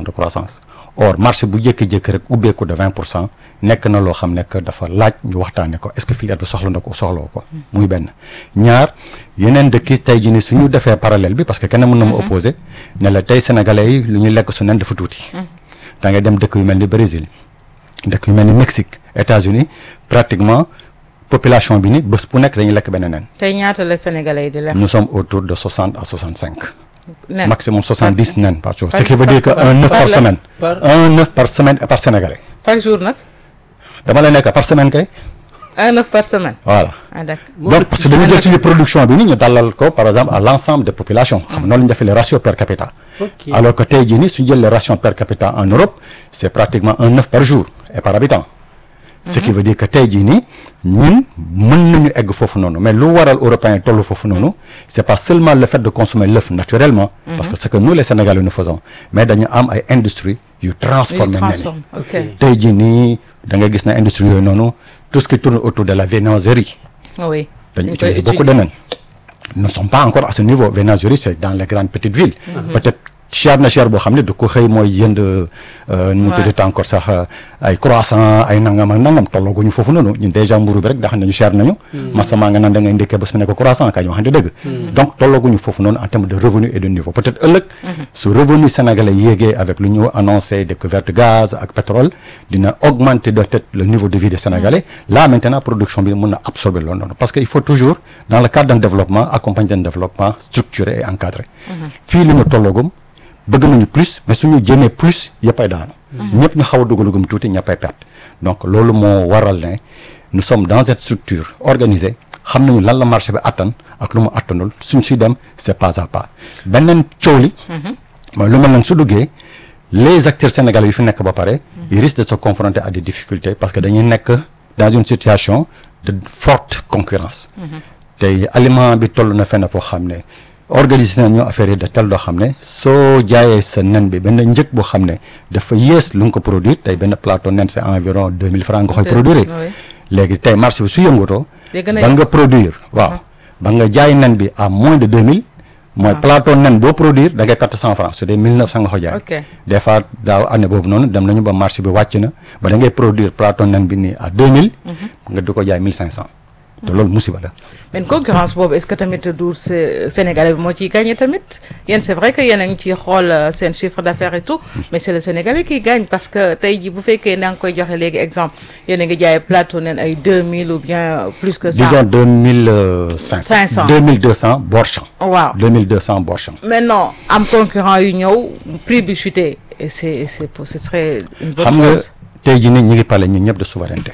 de croissance or marché bu jékki-jékki rek ubbeeku de vingt pour cent nekk na loo xam ne que dafa laaj ñu waxtaane ko est-ce que filière bi soxla na ko soxloo ko muy benn ñaar yeneen dëkk yi tey jii ni suñu defee parallèle bi parce que kenn mën na ma opposé ne la tey sénégalais yi lu ñu lekk su nen dafa tuuti da ngay dem dëkk yu mel ni Brésil dëkk yu mel ni Mexique États-Unis pratiquement population bi ni bés bu nekk dañuy lekk benn nen tey ñaata la sénégalais yi di lekk. nous sommes autour de soixante à soixante cinq nen maximum soixante dix nen par jour ce par- qui veut dire que par- un œuf par par la- semaine par- un œuf par semaine et par sénégalais par jour nag dama la nekk par semaine kay un œuf par semaine. voilà ah d'accord. donc parce que dañu jël suñu production bi ni ñu dalal ko par exemple à l'ensemble des populations xam nga noonu la ñu defee les ratios per capita Ok. alors que tey jii nii suñu jël les rations per capita en Europe c'est pratiquement un œuf par jour et par habitant ce qui veut dire que tey jii nii ñun mën nañu egg foofu noonu mais lu waral européens tollu foofu noonu c'est pas seulement le fait de consommer l'œuf naturellement parce que c'est que nous les Sénégalais nous faisons mais dañu am ay industries yu transformer nen yi transforme ok. tey jii nii da ngay gis na industrie yooyu noonu tout ce qui tourne autour de la viennoiserie oui. dañu ñu koy utiliser beaucoup de nen nous ne sommes pas encore à ce niveau viennoiserie c'est dans les grandes petites villes peut-être cher na cher boo xam ne du ko xëy mooy jënd nu mu Ouais. tuddati encore sax euh, ay croissant ay nangam ak nangam tollooguñu foofu noonu ñun déjà mburu bi rek da xam nañu cher nañu masama nga naan da ngay ndékkee bés mu nekk croissant kañ waxante dëgg donc tollooguñu foofu noonu en termes de revenu et de niveau peut-être ëllëg su revenu sénégalais yéegee avec lu ñu annoncé découverte gaz ak pétrole dina augmenter de tête le niveau de vie des sénégalais là maintenant production bi mën na absorber loolu noonu parce que il faut toujours dans le cadre d'un développement accompagner un développement structuré et encadré fii lu ñu tolloogum bëgg nañu plus mais suñu jëmee plus yëppay daanu ñëpp ñu xaw a dugalugum tuuti ñëppay perte donc loolu moo waral ne nous sommes dans cette structure organisée xam nañu lan la marché bi attan ak lu mu attanul suñ si dem c'est pas à pas beneen coow li mooy lu mel noonu su duggee les acteurs sénégalais yu fi nekk ba pare ils risquent de se confronter à des difficultés parce que dañuy nekk dans une situation de forte concurrence tey aliment bi toll na fenn foo xam ne organiser nañu affaire yi de tel doo xam ne soo jaayee sa nen bi benn njëg boo xam ne dafa yées lu nga ko produire tey benn plateau nen c'est environ deux mille francs nga koy Deux- produire oui. léegi tey marché bi su yëngatoo Day gën a ba yokk. nga produire waaw ba nga jaay nen bi à moins de deux mille mooy plateau nen boo produire da ngay perte cent francs su dee mille neuf cent nga ko jaay Ok. des fois daaw année boobu noonu dem nañu ba marché bi wàcc na ba da ngay produire plateau nen bi nii à deux mille nga di ko jaay mille cinq cent te loolu musiba la mais concurrence boobu est-ce que tamit du Sé- Sénégalais bi moo ciy gagné tamit yéen c'est vrai que yéen a ngi ciy xool euh, seen chiffre d'affaires et tout mais c'est le Sénégalais qui gagne parce que tey jii bu fekkee na nga koy joxe léegi exemple yéen a ngi jaay plateau nen ay 2000 ou bien plus que ça. disons deux mille cinq 500. cent deux mille deux cent borchamp waaw deux mille deux cents borchamp maintenant am concurrent yu ñëw prix bi chuté et c'est c'est pour ce serait une bonne xam nga chose. tey jii nii ñu ngi parler ñun ñëpp de souveraineté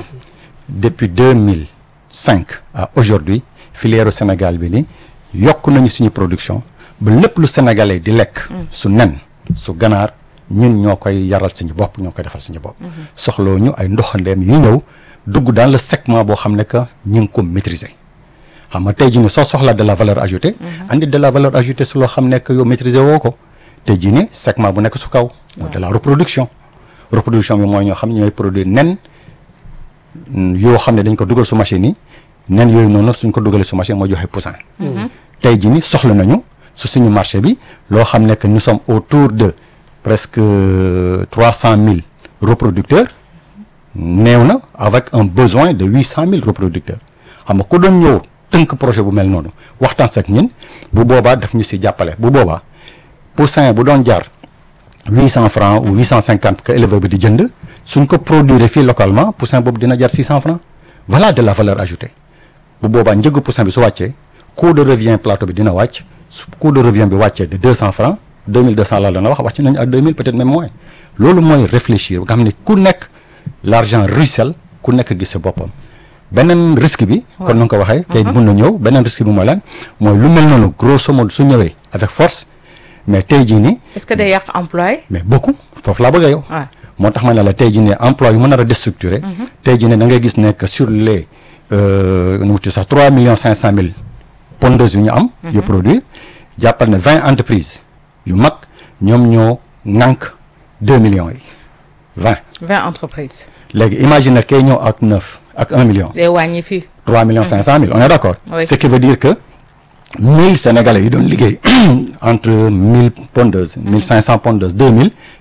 depuis deux mille cinq à aujourd'hui filière u Sénégal bi ni yokk nañu suñu production ba lépp lu sénégalais di lekk su nen su ganaar ñun ñoo koy yaral suñu bopp ñoo koy defal suñu bopp soxloo ñu ay ndoxandeem yu ñëw dugg dans le segment boo xam ne que ñu ngi ko maîtriser xam nga tey jii nii soo soxlaa de la valeur ajoutée andi de la valeur ajoutée su loo xam ne que yow maîtriser woo ko tey jii nii segment bu nekk su kaw mooy de la reproduction reproduction bi mooy ñoo xam ne ñooy produire nen mm, yoo xam ne dañ ko dugal su machine yi nen yooyu noonu suñ ko dugalee su machine moo joxe poussin tey jii ni soxla nañu su suñu marché bi loo xam ne que nous sommes autour de presque trois cent mille reproducteurs néew na avec un besoin de huit cent mille reproducteurs xam nga ku doon ñëw tënk projet bu mel noonu waxtaan ak ñun bu boobaa daf ñu si jàppale bu boobaa poussin bu doon jaar huit cent francs ou huit cent cinquante que éleveur bi di jënd suñ ko produire fii localement poussin boobu dina jar six cent francs voilà de la valeur ajoutée bu boobaa njëgu poussin bi su wàccee coût de revient plateau bi dina wàcc su coût de revient bi wàccee de deux cent francs deux mille deux cent laa la na wax wàcc nañu à deux mille peut-être même moins loolu mooy réfléchir nga xam ne ku nekk l'argent ruisselle ku nekk gis sa boppam beneen risque bi kon nu nga ko waxee kay mun na ñëw beneen risque bi mooy lan mooy lu mel noonu grosso modo su ñëwee avec force mais tey jii nii est-ce que day yàq employé. mais beaucoup foofu laa bëgg a yow Ouais. moo tax ma ne la tey jii ne emploi yu mën a déstructuré tey jii ne da ngay gis ne que sur les euh, nu mu tudd sax trois millions cinq cent mille pondeuses yu ñu am yu produire jàppal ne vingt entreprises yu mag ñoom ñoo ŋànk deux millions yi vingt 20 entreprises. léegi imagine kay ñëw ak neuf ak un million day wàññi fii. 3 millions 500 mille on est d'accord Oui. ce qui veut dire que 1000 sénégalais yi doon liggéey entre 1000 pondeuses 1500 pondeuses 2000